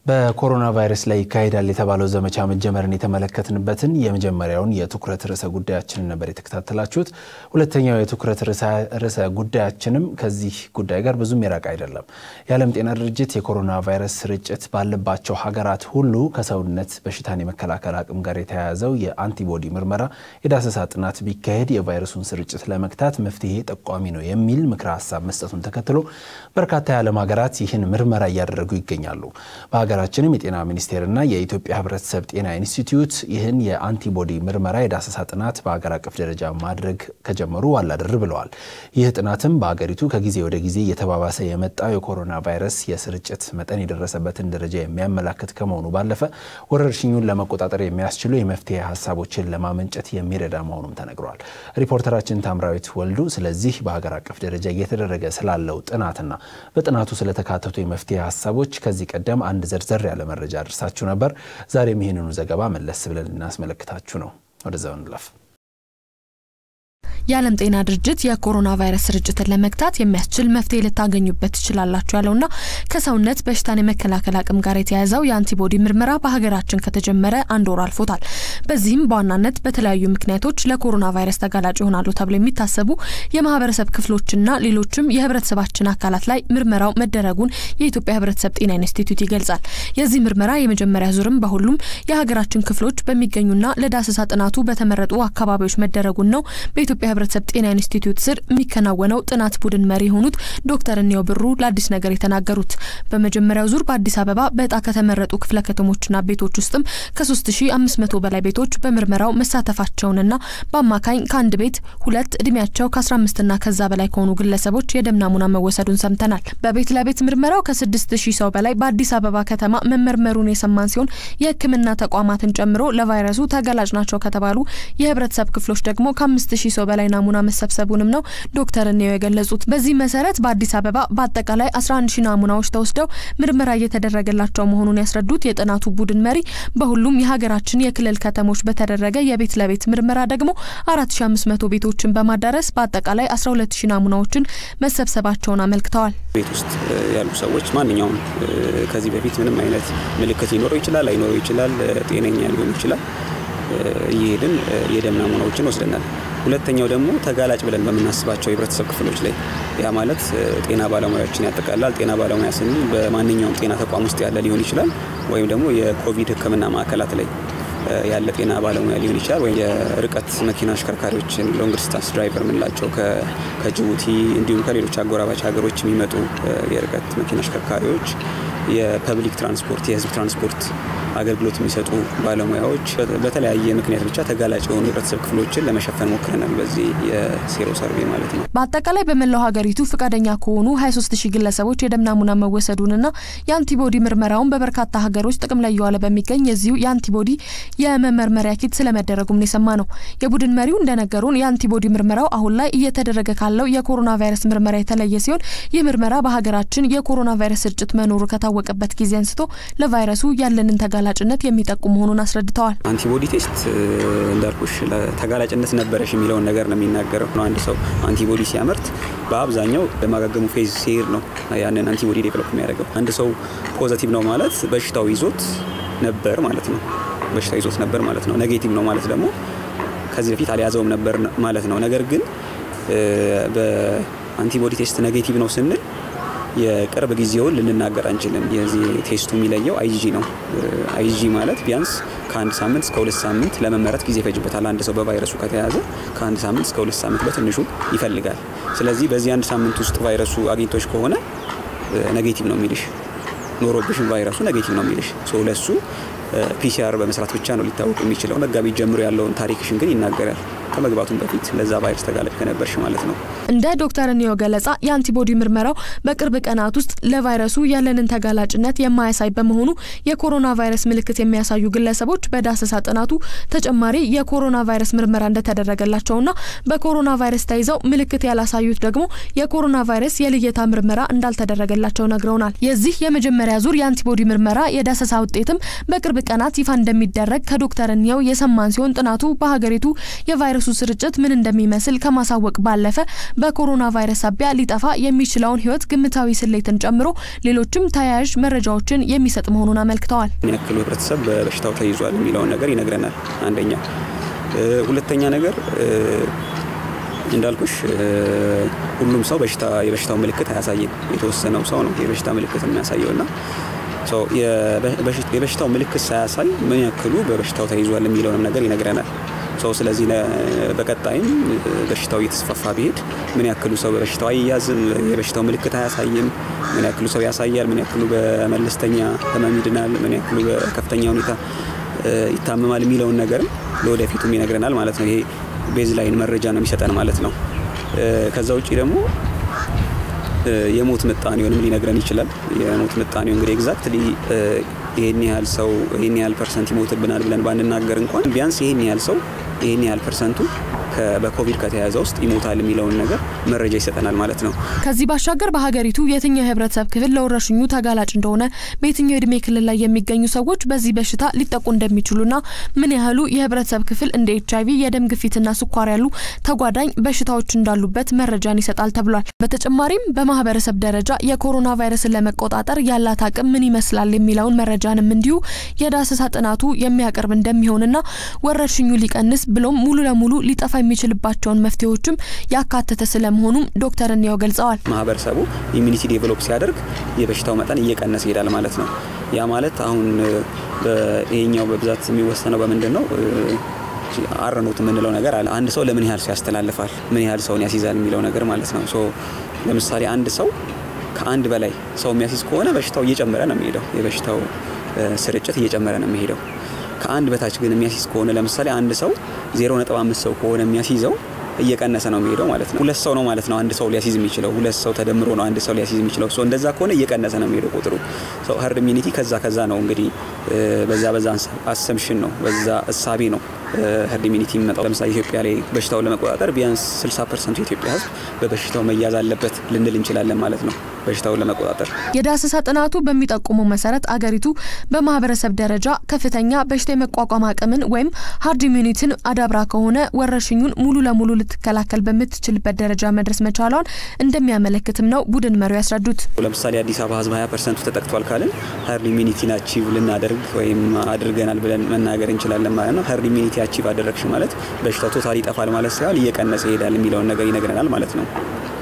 በኮሮና ቫይረስ ላይ ይካሄዳል የተባለው ዘመቻ መጀመርን የተመለከትንበትን የመጀመሪያውን የትኩረት ርዕሰ ጉዳያችንን ነበር የተከታተላችሁት። ሁለተኛው የትኩረት ርዕሰ ጉዳያችንም ከዚህ ጉዳይ ጋር ብዙም የራቅ አይደለም። የዓለም ጤና ድርጅት የኮሮና ቫይረስ ስርጭት ባለባቸው ሀገራት ሁሉ ከሰውነት በሽታን የመከላከል አቅም ጋር የተያያዘው የአንቲቦዲ ምርመራ የዳሰሳ ጥናት ቢካሄድ የቫይረሱን ስርጭት ለመግታት መፍትሄ ጠቋሚ ነው የሚል ምክረ ሀሳብ መስጠቱን ተከትሎ በርካታ የዓለም ሀገራት ይህን ምርመራ እያደረጉ ይገኛሉ። ሀገራችንም የጤና ሚኒስቴርና የኢትዮጵያ ሕብረተሰብ ጤና ኢንስቲትዩት ይህን የአንቲቦዲ ምርመራ የዳሰሳ ጥናት በሀገር አቀፍ ደረጃ ማድረግ ከጀመሩ ዋላድር ብለዋል። ይህ ጥናትም በሀገሪቱ ከጊዜ ወደ ጊዜ እየተባባሰ የመጣው የኮሮና ቫይረስ የስርጭት መጠን የደረሰበትን ደረጃ የሚያመላክት ከመሆኑ ባለፈ ወረርሽኙን ለመቆጣጠር የሚያስችሉ የመፍትሄ ሀሳቦችን ለማመንጨት የሚረዳ መሆኑም ተነግሯል። ሪፖርተራችን ታምራዊት ወልዱ ስለዚህ በሀገር አቀፍ ደረጃ እየተደረገ ስላለው ጥናትና በጥናቱ ስለተካተቱ የመፍትሄ ሀሳቦች ከዚህ ቀደም አንድ ዘርዘር ያለ መረጃ አድርሳችሁ ነበር። ዛሬም ይህንኑ ዘገባ መለስ ብለን ልናስመለክታችሁ ነው። ወደዛው እንለፍ። የዓለም ጤና ድርጅት የኮሮና ቫይረስ ስርጭትን ለመግታት የሚያስችል መፍትሄ ልታገኙበት ትችላላችሁ ያለውና ከሰውነት በሽታን የመከላከል አቅም ጋር የተያያዘው የአንቲቦዲ ምርመራ በሀገራችን ከተጀመረ አንድ ወር አልፎታል። በዚህም በዋናነት በተለያዩ ምክንያቶች ለኮሮና ቫይረስ ተጋላጭ ይሆናሉ ተብሎ የሚታሰቡ የማህበረሰብ ክፍሎችና ሌሎችም የህብረተሰባችን አካላት ላይ ምርመራው መደረጉን የኢትዮጵያ ህብረተሰብ ጤና ኢንስቲትዩት ይገልጻል። የዚህ ምርመራ የመጀመሪያ ዙርም በሁሉም የሀገራችን ክፍሎች በሚገኙና ለዳሰሳ ጥናቱ በተመረጡ አካባቢዎች መደረጉን ነው በኢትዮጵያ ህብረተሰብ ጤና ኢንስቲትዩት ስር የሚከናወነው ጥናት ቡድን መሪ የሆኑት ዶክተር እንየው ብሩ ለአዲስ ነገር የተናገሩት በመጀመሪያው ዙር በአዲስ አበባ በእጣ ከተመረጡ ክፍለ ከተሞችና ቤቶች ውስጥም ከ3500 በላይ ቤቶች በምርመራው መሳተፋቸውንና በአማካኝ ከአንድ ቤት ሁለት እድሜያቸው ከ15ና ከዛ በላይ ከሆኑ ግለሰቦች የደም ናሙና መወሰዱን ሰምተናል። በቤት ለቤት ምርመራው ከ6000 ሰው በላይ በአዲስ አበባ ከተማ መመርመሩን የሰማን ሲሆን የህክምና ተቋማትን ጨምሮ ለቫይረሱ ተጋላጭ ናቸው ከተባሉ የህብረተሰብ ክፍሎች ደግሞ ከ5000 ሰው በላይ ናሙና መሰብሰቡንም ነው ዶክተር እንየው የገለጹት። በዚህ መሰረት በአዲስ አበባ በአጠቃላይ 11 ሺህ ናሙናዎች ተወስደው ምርመራ እየተደረገላቸው መሆኑን ያስረዱት የጥናቱ ቡድን መሪ በሁሉም የሀገራችን የክልል ከተሞች በተደረገ የቤት ለቤት ምርመራ ደግሞ 4500 ቤቶችን በማዳረስ በአጠቃላይ 12 ሺህ ናሙናዎችን መሰብሰባቸውን አመልክተዋል። ቤት ውስጥ ያሉ ሰዎች ማንኛውም ከዚህ በፊት ምንም አይነት ምልክት ሊኖረው ይችላል፣ አይኖረው ይችላል፣ ጤነኛ ሊሆን ይችላል እየሄድን የደም ናሙናዎችን ወስደናል። ሁለተኛው ደግሞ ተጋላጭ ብለን በምናስባቸው የህብረተሰብ ክፍሎች ላይ ያ ማለት ጤና ባለሙያዎችን ያጠቃላል። ጤና ባለሙያ ስንል በማንኛውም ጤና ተቋም ውስጥ ያለ ሊሆን ይችላል፣ ወይም ደግሞ የኮቪድ ሕክምና ማዕከላት ላይ ያለ ጤና ባለሙያ ሊሆን ይችላል። ወይም የርቀት መኪና አሽከርካሪዎችን ሎንግ ዲስታንስ ድራይቨር የምንላቸው ከጅቡቲ እንዲሁም ከሌሎች አጎራባች ሀገሮች የሚመጡ የርቀት መኪና አሽከርካሪዎች፣ የፐብሊክ ትራንስፖርት የህዝብ ትራንስፖርት አገልግሎት የሚሰጡ ባለሙያዎች በተለያየ ምክንያት ብቻ ተጋላጭ የሆኑ የህብረተሰብ ክፍሎችን ለመሸፈን ሞክረናል። በዚህ የሴሮ ሰርቬ ማለት ነው። በአጠቃላይ በመላው ሀገሪቱ ፈቃደኛ ከሆኑ 23 ሺህ ግለሰቦች የደም ናሙና መወሰዱንና የአንቲቦዲ ምርመራውን በበርካታ ሀገሮች ጥቅም ላይ እየዋለ በሚገኝ የዚሁ የአንቲቦዲ የመመርመሪያ ኪት ስለመደረጉም ነው የሰማ ነው። የቡድን መሪው እንደነገሩን የአንቲቦዲ ምርመራው አሁን ላይ እየተደረገ ካለው የኮሮና ቫይረስ ምርመራ የተለየ ሲሆን ይህ ምርመራ በሀገራችን የኮሮና ቫይረስ ስርጭት መኖሩ ከታወቀበት ጊዜ አንስቶ ለቫይረሱ ያለንን ተጋላጭነት የሚጠቁም መሆኑን አስረድተዋል። አንቲቦዲ ቴስት እንዳልኩሽ ተጋላጭነት ነበረሽ የሚለውን ነገር ነው የሚናገረው። አንድ ሰው አንቲቦዲ ሲያመርት በአብዛኛው በማገገሙ ፌዝ ሲሄድ ነው ያንን አንቲቦዲ ዴቨሎፕ የሚያደርገው። አንድ ሰው ፖዘቲቭ ነው ማለት በሽታው ይዞት ነበር ማለት ነው። በሽታው ይዞት ነበር ማለት ነው። ኔጌቲቭ ነው ማለት ደግሞ ከዚህ በፊት አልያዘውም ነበር ማለት ነው። ነገር ግን በአንቲቦዲ ቴስት ኔጌቲቭ ነው ስንል የቅርብ ጊዜውን ልንናገር አንችልም። የዚህ ቴስቱ የሚለየው አይጂ ነው። አይጂ ማለት ቢያንስ ከአንድ ሳምንት እስከ ሁለት ሳምንት ለመመረት ጊዜ ይፈጅበታል። አንድ ሰው በቫይረሱ ከተያዘ ከአንድ ሳምንት እስከ ሁለት ሳምንት በትንሹ ይፈልጋል። ስለዚህ በዚህ አንድ ሳምንት ውስጥ ቫይረሱ አግኝቶች ከሆነ ኔጌቲቭ ነው የሚልሽ፣ ኖሮብሽን ቫይረሱ ኔጌቲቭ ነው የሚልሽ። ለሱ ፒሲአር በመስራት ብቻ ነው ሊታወቅ የሚችለው። መጋቢት ጀምሮ ያለውን ታሪክሽን ግን ይናገራል። ከመግባቱም በፊት ለዛ ቫይረስ ተጋላጭ ከነበርሽ ማለት ነው። እንደ ዶክተር እንየው ገለጻ የአንቲቦዲ ምርመራው በቅርብ ቀናት ውስጥ ለቫይረሱ ያለንን ተጋላጭነት የማያሳይ በመሆኑ የኮሮና ቫይረስ ምልክት የሚያሳዩ ግለሰቦች በዳሰሳ ጥናቱ ተጨማሪ የኮሮና ቫይረስ ምርመራ እንደተደረገላቸውና በኮሮና ቫይረስ ተይዘው ምልክት ያላሳዩት ደግሞ የኮሮና ቫይረስ የልየታ ምርመራ እንዳልተደረገላቸው ነግረውናል። የዚህ የመጀመሪያ ዙር የአንቲቦዲ ምርመራ የዳሰሳ ውጤትም በቅርብ ቀናት ይፋ እንደሚደረግ ከዶክተር እንየው የሰማን ሲሆን ጥናቱ በሀገሪቱ የቫይረሱ የቫይረሱ ስርጭት ምን እንደሚመስል ከማሳወቅ ባለፈ በኮሮና ቫይረስ ሳቢያ ሊጠፋ የሚችለውን ሕይወት ግምታዊ ስሌትን ጨምሮ ሌሎችም ተያያዥ መረጃዎችን የሚሰጥ መሆኑን አመልክተዋል። ምን ያክሉ ህብረተሰብ በበሽታው ተይዟል የሚለውን ነገር ይነግረናል። አንደኛ። ሁለተኛ ነገር እንዳልኩሽ ሁሉም ሰው በሽታ የበሽታው ምልክት አያሳይም። የተወሰነው ሰው ነው የበሽታ ምልክት የሚያሳየው እና የበሽታው ምልክት ሳያሳይ ምን ያክሉ በበሽታው ተይዟል የሚለውንም ነገር ይነግረናል። ሰው ስለዚህ በቀጣይም በሽታው እየተስፋፋ ቢሄድ ምን ያክሉ ሰው በበሽታው አይያዝም፣ የበሽታው ምልክት አያሳይም፣ ምን ያክሉ ሰው ያሳያል፣ ምን ያክሉ በመለስተኛ ህመም ይድናል፣ ምን ያክሉ በከፍተኛ ሁኔታ ይታመማል የሚለውን ነገርም ለወደፊቱም ይነግረናል ማለት ነው። ይሄ ቤዝ ላይን መረጃ ነው የሚሰጠን ማለት ነው። ከዛ ውጭ ደግሞ የሞት ምጣኔውንም ሊነግረን ይችላል። የሞት ምጣኔው እንግዲህ ኤግዛክትሊ ይሄን ያህል ሰው ይሄን ያህል ፐርሰንት ይሞትብናል ብለን ባንናገር እንኳን ቢያንስ ይሄን ያህል ሰው ይሄን ያህል ፐርሰንቱ በኮቪድ ከተያዘ ውስጥ ይሞታል የሚለውን ነገር መረጃ ይሰጠናል ማለት ነው። ከዚህ ባሻገር በሀገሪቱ የትኛው የህብረተሰብ ክፍል ለወረርሽኙ ተጋላጭ እንደሆነ፣ በየትኛው የእድሜ ክልል ላይ የሚገኙ ሰዎች በዚህ በሽታ ሊጠቁ እንደሚችሉና ምን ያህሉ የህብረተሰብ ክፍል እንደ ኤች አይቪ፣ የደም ግፊትና ስኳር ያሉ ተጓዳኝ በሽታዎች እንዳሉበት መረጃን ይሰጣል ተብሏል። በተጨማሪም በማህበረሰብ ደረጃ የኮሮና ቫይረስን ለመቆጣጠር ያላት አቅም ምን ይመስላል የሚለውን መረጃንም እንዲሁ የዳሰሳ ጥናቱ የሚያቀርብ እንደሚሆንና ወረርሽኙ ሊቀንስ ብሎም ሙሉ ለሙሉ ሊጠፋ የሚችልባቸውን መፍትሄዎችም ያካተተ ስለመሆኑም ዶክተር እንየው ገልጸዋል። ማህበረሰቡ ኢሚኒቲ ዴቨሎፕ ሲያደርግ የበሽታው መጠን እየቀነሰ ይሄዳል ማለት ነው። ያ ማለት አሁን ይሄኛው በብዛት የሚወሰነው በምንድን ነው? አረኖት የምንለው ነገር አለ። አንድ ሰው ለምን ያህል ሰው ያስተላልፋል፣ ምን ያህል ሰውን ያስይዛል የሚለው ነገር ማለት ነው። ሶ ለምሳሌ አንድ ሰው ከአንድ በላይ ሰው የሚያስይዝ ከሆነ በሽታው እየጨመረ ነው የሚሄደው። የበሽታው ስርጭት እየጨመረ ነው የሚሄደው። ከአንድ በታች ግን የሚያስይዝ ከሆነ ለምሳሌ አንድ ሰው 0.5 ሰው ከሆነ የሚያስይዘው እየቀነሰ ነው የሚሄደው ማለት ነው። ሁለት ሰው ነው ማለት ነው አንድ ሰው ሊያስይዝ የሚችለው ሁለት ሰው ተደምሮ ነው አንድ ሰው ሊያስይዝ የሚችለው። ሶ እንደዛ ከሆነ እየቀነሰ ነው የሚሄደው ቁጥሩ። ሶ ሀርድ ኢሚኒቲ ከዛ ከዛ ነው እንግዲህ በዛ በዛ አሰምሽን ነው በዛ እሳቤ ነው ሀርድ ኢሚኒቲ የሚመጣው። ለምሳሌ ኢትዮጵያ ላይ በሽታውን ለመቆጣጠር ቢያንስ 60 ፐርሰንቱ የኢትዮጵያ ሕዝብ በበሽታው መያዝ አለበት ልንል እንችላለን ማለት ነው። በሽታውን ለመቆጣጠር የዳሰሳ ጥናቱ በሚጠቁመው መሰረት አገሪቱ በማህበረሰብ ደረጃ ከፍተኛ በሽታ የመቋቋም አቅምን ወይም ሀርድ ኢሚኒቲን አዳብራ ከሆነ ወረርሽኙን ሙሉ ለሙሉ ልትከላከል በምትችልበት ደረጃ መድረስ መቻሏን እንደሚያመለክትም ነው ቡድን መሪው ያስረዱት። ለምሳሌ አዲስ አበባ ሕዝብ 20 ፐርሰንቱ ተጠቅቷል ካልን ሀርድ ኢሚኒቲን አቺቭ ልናደርግ ወይም አድርገናል ብለን መናገር እንችላለን ማለት ነው። ሀርድ ኢሚኒቲ አቺቭ አደረግሽ ማለት በሽታው ቶታል ይጠፋል ማለት ሳይሆን እየቀነሰ ይሄዳል የሚለውን ነገር ይነግረናል ማለት ነው።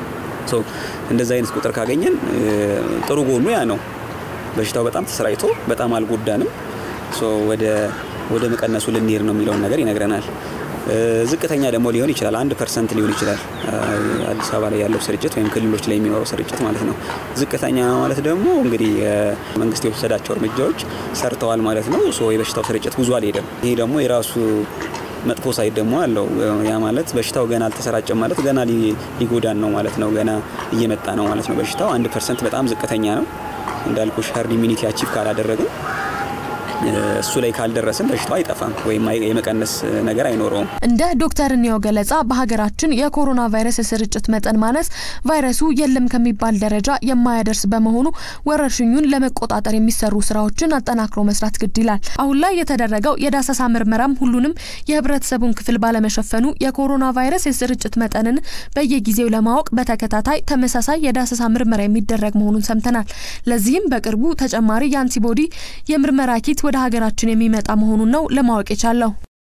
እንደዚህ አይነት ቁጥር ካገኘን ጥሩ ጎኑ ያ ነው። በሽታው በጣም ተሰራጭቶ በጣም አልጎዳንም፣ ወደ ወደ መቀነሱ ልንሄድ ነው የሚለውን ነገር ይነግረናል። ዝቅተኛ ደግሞ ሊሆን ይችላል፣ አንድ ፐርሰንት ሊሆን ይችላል አዲስ አበባ ላይ ያለው ስርጭት ወይም ክልሎች ላይ የሚኖረው ስርጭት ማለት ነው። ዝቅተኛ ማለት ደግሞ እንግዲህ መንግስት የወሰዳቸው እርምጃዎች ሰርተዋል ማለት ነው። የበሽታው ስርጭት ብዙ አልሄደም። ይሄ ደግሞ የራሱ መጥፎ ሳይድ ደግሞ አለው። ያ ማለት በሽታው ገና አልተሰራጨም ማለት ገና ሊጎዳን ነው ማለት ነው። ገና እየመጣ ነው ማለት ነው። በሽታው አንድ ፐርሰንት በጣም ዝቅተኛ ነው እንዳልኩሽ ሀርድ ኢሚኒቲ አቺቭ ካላደረግን እሱ ላይ ካልደረስን በሽታው አይጠፋም ወይም የመቀነስ ነገር አይኖረውም። እንደ ዶክተር እንየው ገለጻ በሀገራችን የኮሮና ቫይረስ የስርጭት መጠን ማነስ ቫይረሱ የለም ከሚባል ደረጃ የማያደርስ በመሆኑ ወረርሽኙን ለመቆጣጠር የሚሰሩ ስራዎችን አጠናክሮ መስራት ግድ ይላል። አሁን ላይ የተደረገው የዳሰሳ ምርመራም ሁሉንም የህብረተሰቡን ክፍል ባለመሸፈኑ የኮሮና ቫይረስ የስርጭት መጠንን በየጊዜው ለማወቅ በተከታታይ ተመሳሳይ የዳሰሳ ምርመራ የሚደረግ መሆኑን ሰምተናል። ለዚህም በቅርቡ ተጨማሪ የአንቲቦዲ የምርመራ ኪት ወደ ሀገራችን የሚመጣ መሆኑን ነው ለማወቅ የቻለው።